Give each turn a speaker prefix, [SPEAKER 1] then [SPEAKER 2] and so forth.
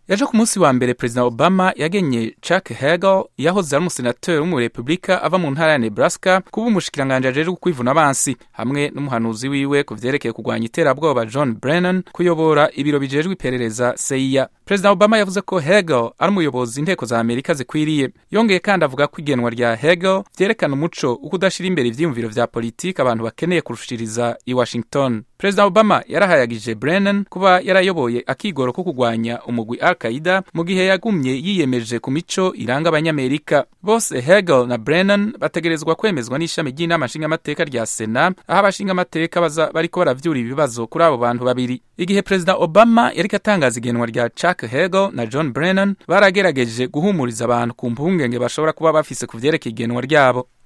[SPEAKER 1] ejo ku munsi wa mbere perezida obama yagenye chuck hagel yahoze ari umusenateri w'umurepublika ava mu ntara ya nebraska kuba umushikiranganji ajejwe kwivuna abansi hamwe n'umuhanuzi wiwe ku vyerekeye kurwanya iterabwoba john brennan kuyobora ibiro bijejwe iperereza cia perezida obama yavuze ko hegel ari umuyobozi inteko za amerika zikwiriye yongeye kandi avuga ko igenwa rya hegel vyerekana umuco wo kudashira imbere ivyiyumviro vya politiki abantu bakeneye kurushiriza i washington perezida obama yarahayagije brennan kuba yarayoboye akigoro ko kurwanya umugwi al qaida mu gihe yagumye yiyemeje ku mico iranga abanyamerika bose hegel na brennan bategerezwa kwemezwa n'ishami ry'inama nshingamateka rya sena aho abashingamateka baza bariko baravyura ibibazo kuri abo bantu babiri igihe perezida obama yariko atangaza igenwa rya chuck hegel na john brennan baragerageje guhumuriza abantu ku mpungenge bashobora kuba bafise ku vyerekeye igenwa ryabo